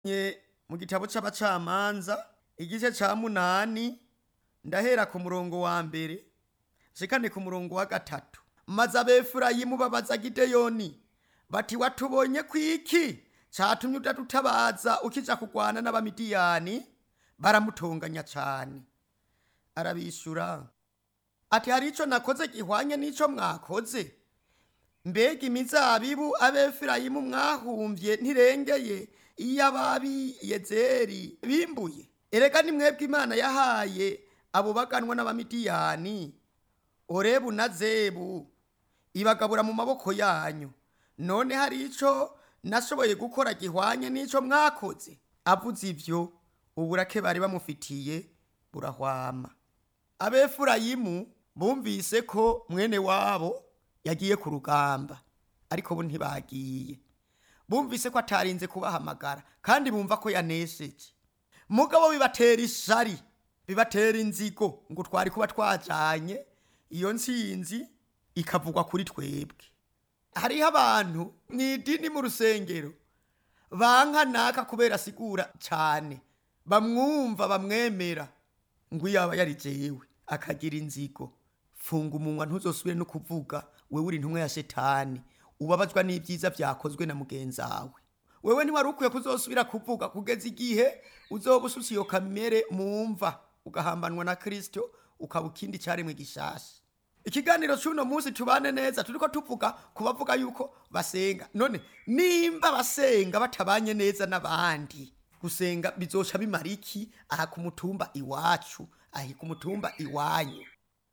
Nye mu gitabo c'abacamanza igice ca munani ndahera ku murongo wa mbere nshikane ku murongo wa gatatu maze abefurayimu babaza gideyoni bati watubonye kwiki catumye udadutabaza ukija kugwana n'abamidiyani baramutonganya cane arabishura ati hari ico nakoze gihwanye n'ico mwakoze mbega imizabibu abefurayimu mwahumvye ntirengeye iyo ababi yezeri bimbuye erega ni mwebwe imana yahaye abo baganwa n'abamidiyani orebu na zebu ibagabura mu maboko yanyu none hari ico nashoboye gukora gihwanye n'ico mwakoze avuze ivyo uburake bari bamufitiye burahwama abefurayimu bumvise ko mwene wabo yagiye ku rugamba ariko bo ntibagiye bumvise ko atarinze kubahamagara kandi bumva ko yanesheje mugabo bibatera ishari bibatera inzigo ngo twari kuba twajanye iyo ntsinzi ikavugwa kuri twebwe hariho abantu mu idini mu rusengero banka naka kubera asigura cyane bamwumva bamwemera ngo iyo aba yari jewe akagira inzigo funga umunwa ntuzosubire no kuvuga wewe uri intumwa ya shetani ubabazwa n'ibyiza byakozwe na mugenzi wawe wewe ntiwari ukwiye kuzosubira kuvuga kugeza igihe uzoba usutse iyo kamere mumva ugahambanwa na kristo ukaba ikindi cyaremwe gishasha ikiganiro cy'uno munsi tubane neza turiko tuvuga ku bavuga yuko basenga none nimba basenga batabanye neza n'abandi gusenga bizoca bimara iki aha ku mutumba iwacu ahi ku mutumba iwanyu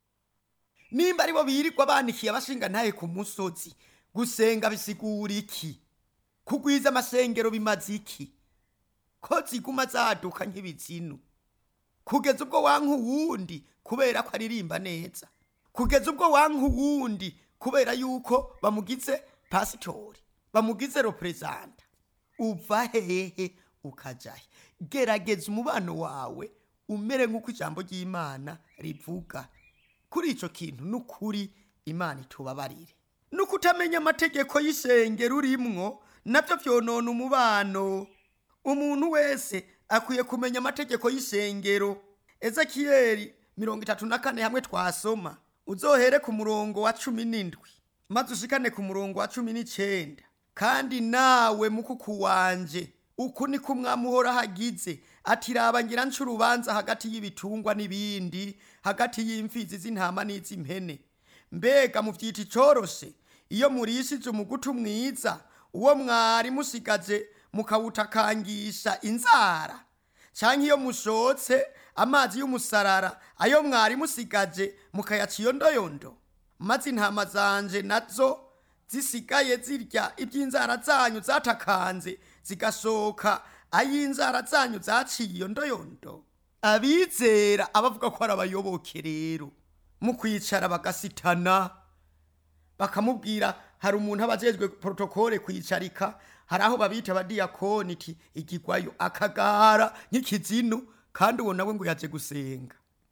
nimba aribo birirwa banikiye abashinga ntaye ku musozi gusenga bisigura iki kugwiza amasengero bimaze iki ko ziguma zaduka nk'ibizinu kugeza ubwo wanka uwundi kubera ko aririmba neza kugeza ubwo wanka uwundi kubera yuko bamugize pasitori bamugize reperezanta uva hehe ukajahe gerageza umubano wawe umere nk'uko ijambo ry'imana rivuga kuri icyo kintu n'ukuri imana itubabarire no kutamenya amategeko y'isengero urimwo nabyo byonona umubano umuntu wese akwiye kumenya amategeko y'isengero ezekiyeli mirongo itatu na kane hamwe twasoma uzohere ku murongo wa cumi n'indwi maze ushikane ku murongo wa cumi n'icenda kandi nawe mukuku wanje uku niko umwami uhoraho agize ati raba ngira nca urubanza hagati y'ibitungwa n'ibindi hagati y'imfizi z'intama n'iz'impene mbega muvyita icoroshe iyo murishije umugutu mwiza uwo mwari musigaje mukawutakangisha inzara canke iyo mushotse amazi y'umusarara ayo mwari musigaje mukayaca iyondoyondo maze intama zanje nazo zisigaye zirya iby'inzara zanyu zatakanze zigasohoka ay'inzara zanyu zaciye iyondoyondo abizera abavuga ko ari abayoboke rero mu kwicara bagasitana bakamubwira hari umuntu aba ajejwe protokole kwicarika hari aho babita abadiyakoni iti igigwayo akagara nk'ikizinu kandi uwo nawe ngo yaje gusenga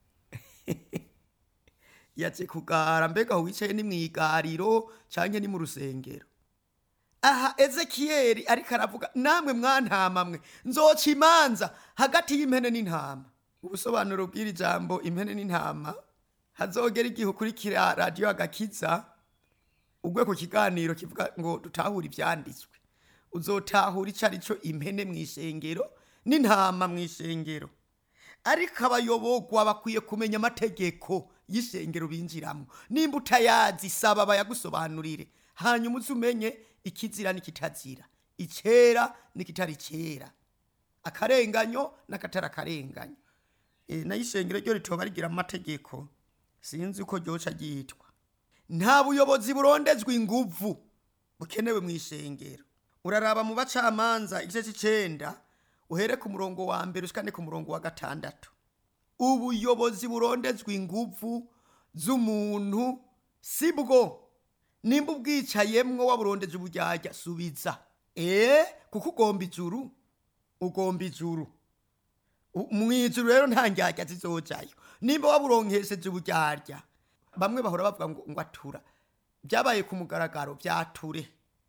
yaje kugara mbega aho wicaye ni mw'igariro canke ni mu rusengero aha ezekiyeli ariko aravuga namwe mwantama mwe nzoca imanza hagati y'impene n'intama ubusobanuro bw'iri jambo impene n'intama hazogera igihe ukurikira radiyo agakiza ugwe ku kiganiro kivuga ngo dutahure ivyanditswe uzotahura ico ari cyo impene mw'ishengero n'intama mw'ishengero ariko abayobogwa bakwiye kumenya amategeko y'ishengero binjiramo nimba utayazi saba bayagusobanurire hanyuma uzi umenye ikizira n'ikitazira icera n'ikitari cera akarenganyo n'akatari akarenganyo e, nayo ishengero ryo ritoba rigira amategeko sinzi uko ryoca ryitwa nta buyobozi burondezwa inguvu bukenewe mu ishengero uraraba mu bacamanza igice c'icenda uhere ku murongo wa mbere ushikane ku murongo wa gatandatu ubuyobozi burondezwa inguvu z'umuntu si bwo nimba ubwicayemwo waburondeje uburyarya subiza ee kuko ugomba ijuru ugomba ijuru mw'ijuru rero nta ndyarya zizojayo nimba waburonkesheje uburyarya bamwe bahora bavuga ngo ngo atura byabaye ku mugaragaro byature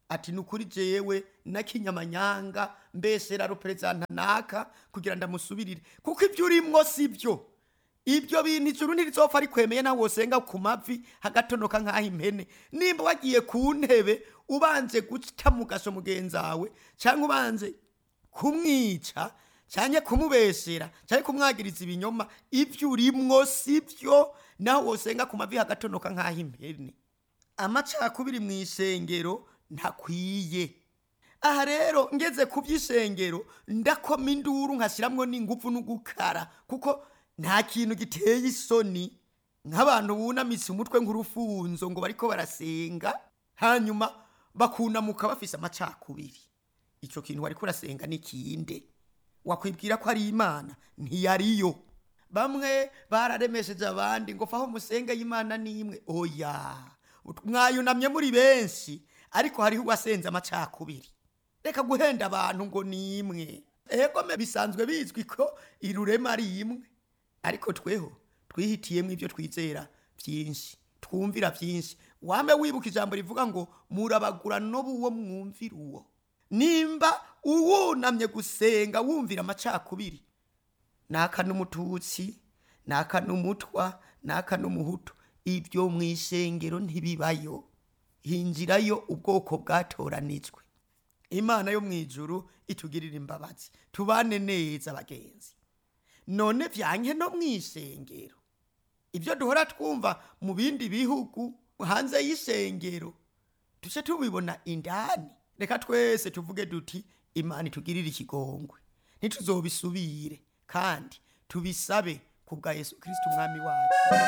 ati ni ukuri jewe nakinyamanyanga mbese rero perezida naka kugira ndamusubirire kuko ibyo urimwo si byo ibyo bintu ijuru ntirizopfa rikwemeye nawe wosenga ku mavi hagatonoka nk'aho impene nimba wagiye ku ntebe ubanje guca mu gaso mugenzi wawe cyangwa ubanje kumwica cyangwa kumubesera cyangwa kumwagiriza ibinyoma ibyo urimwo si byo nawe wosenga ku mavi hagatonoka nk'aho impene amacakubiri mu isengero ntakwiye aha rero ngeze ku by'isengero ndakoma induru nkashyiramwo n'ingufu n'ugukara kuko nta kintu giteye isoni nk'abantu bunamitse umutwe nk'urufunzo ngo bariko barasenga hanyuma bakunamuka bafise amacakubiri icyo kintu wariko urasenga n'ikinde wakwibwira ko ari imana ntiyariyo bamwe bararemesheje abandi ngo faho musenga y'imana n'imwe oya mwayunamye muri benshi ariko hariho uwasenze amacakubiri reka guhenda abantu ngo ni imwe ego me bisanzwe bizwi ko irurema ari imwe ariko tweho twihitiyemo ibyo twizera byinshi twumvira byinshi wame wibuka ijambo rivuga ngo murabagura n'uwo mwumvira uwo nimba uwunamye gusenga wumvira amacakubiri naka n'umututsi naka n'umutwa naka n'umuhutu ibyo mu isengero ntibibayo hinjirayo ubwoko bwatoranijwe imana yo mu ijuru itugirira imbabazi tubane neza bagenzi none byanke no mu isengero ibyo duhora twumva mu bindi bihugu hanze y'isengero duce tubibona indani reka twese tuvuge duti imana itugirire ikigongwe ntituzobisubire kandi tubisabe ku bwa yesu kirisiti umwami wacu